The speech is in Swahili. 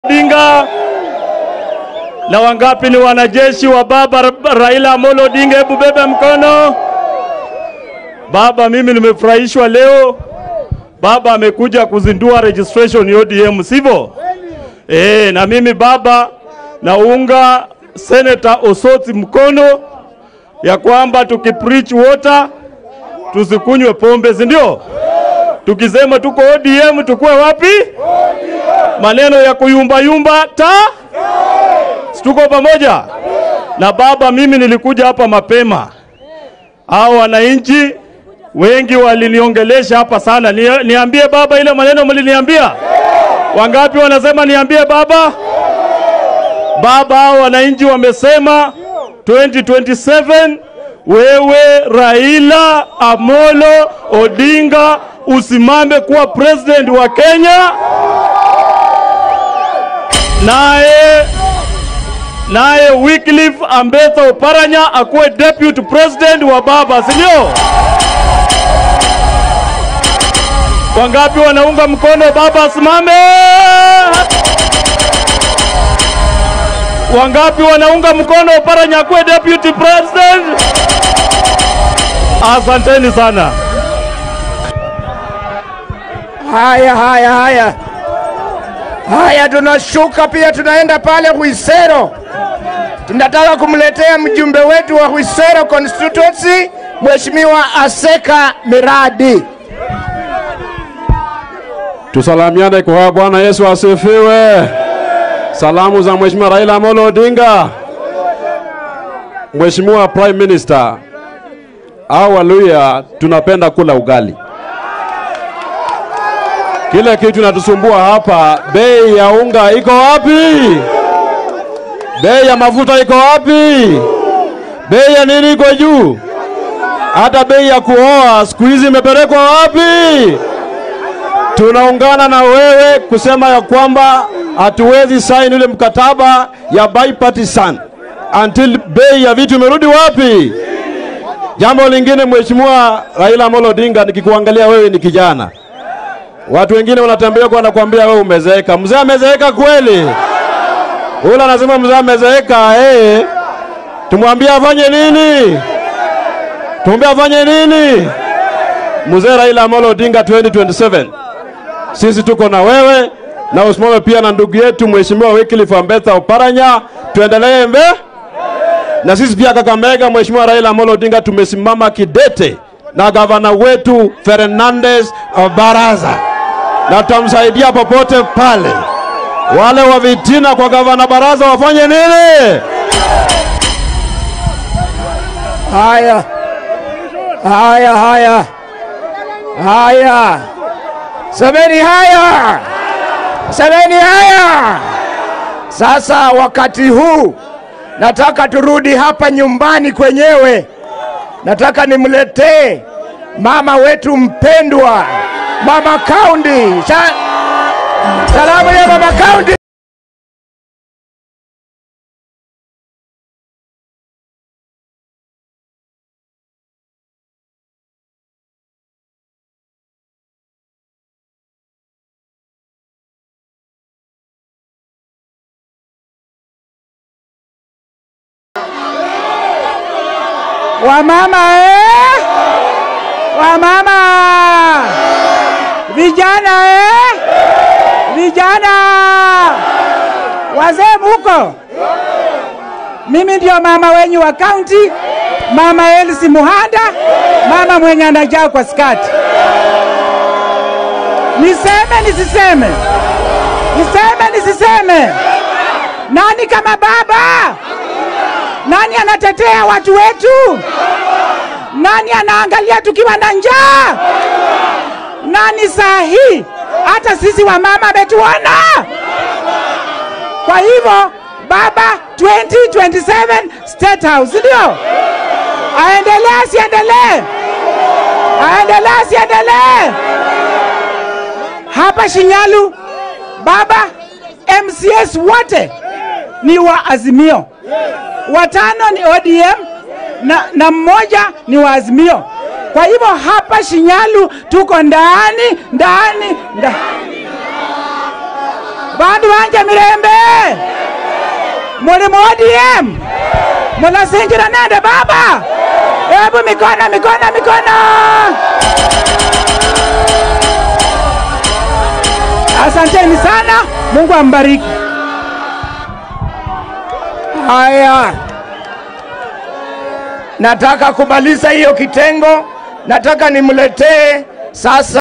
Odinga na wangapi ni wanajeshi wa baba Raila Amolo Odinga? Hebu bebe mkono. Baba, mimi nimefurahishwa leo, baba amekuja kuzindua registration ya ODM, sivyo? Eh, na mimi baba naunga Senator Osoti mkono ya kwamba tukipreach water tusikunywe pombe, si ndio? Tukisema tuko ODM tukuwe wapi? Maneno ya kuyumbayumba ta tuko pamoja na baba. Mimi nilikuja hapa mapema, hao wananchi wengi waliniongelesha hapa sana. Ni, niambie baba ile maneno mliniambia. Wangapi wanasema niambie baba? Baba, hao wananchi wamesema 2027 wewe Raila Amolo Odinga usimame kuwa president wa Kenya, naye naye Wycliffe Ambetha Oparanya akuwe deputy president wa baba, si ndio? Wangapi wanaunga mkono baba asimame? Wangapi wanaunga mkono Oparanya akuwe deputy president? Asanteni sana. Haya, haya, haya, haya, tunashuka pia, tunaenda pale Hwisero. Tunataka kumletea mjumbe wetu wa Hwisero constituency, Mheshimiwa Aseka Miradi. Tusalamiane kwa Bwana Yesu asifiwe. Salamu za Mheshimiwa Raila Amolo Odinga. Mheshimiwa Prime Minister, au Waluya tunapenda kula ugali. Kile kitu natusumbua hapa, bei ya unga iko wapi? Bei ya mafuta iko wapi? Bei ya nini iko juu? Hata bei ya kuoa siku hizi imepelekwa wapi? Tunaungana na wewe kusema ya kwamba hatuwezi saini ule mkataba ya bipartisan until bei ya vitu imerudi wapi? Jambo lingine, Mheshimiwa Raila Amolo Odinga, nikikuangalia wewe ni kijana, watu wengine wanatembea kwa wanakuambia wewe umezeeka. Mzee amezeeka kweli? Ule anasema mzee amezeeka, eh, tumwambie afanye nini? Tumwambie afanye nini? Mzee Raila Amolo Odinga 2027 sisi tuko na wewe na usimame pia na ndugu yetu Mheshimiwa Wycliffe Ambetha Oparanya, tuendelee mbe na sisi pia Kakamega, Mheshimiwa Raila Amolo Odinga tumesimama kidete na gavana wetu Fernandez Baraza, na tutamsaidia popote pale. Wale wa vitina kwa gavana Baraza wafanye nini? Haya, haya, haya, haya, semeni haya, semeni haya. Sasa wakati huu nataka turudi hapa nyumbani kwenyewe. Nataka nimletee mama wetu mpendwa, mama Kaundi. Sa salamu ya mama Kaundi. Wamama eh? Wamama vijana eh? Vijana wazee muko? Mimi ndio mama wenyu wa kaunti, mama Elsi Muhanda, mama mwenye anajaa kwa skati. Niseme nisiseme? Niseme nisiseme? Nani kama baba? Nani anatetea watu wetu? Nani anaangalia tukiwa na njaa? Nani saa hii? Hata sisi wamama ametuona. Kwa hivyo baba 2027 State House, ndio aendelee, asiendelee? Aendelee, asiendelee? Hapa Shinyalu baba MCS wote ni wa Azimio watano ni ODM na, na mmoja ni wa Azimio. Kwa hivyo hapa Shinyalu tuko ndani ndani ndani. bandu banje mirembe muli mu ODM munasinjira nende baba hebu mikono mikono mikono asanteni sana mungu ambariki Haya, nataka kumaliza hiyo kitengo. Nataka nimletee sasa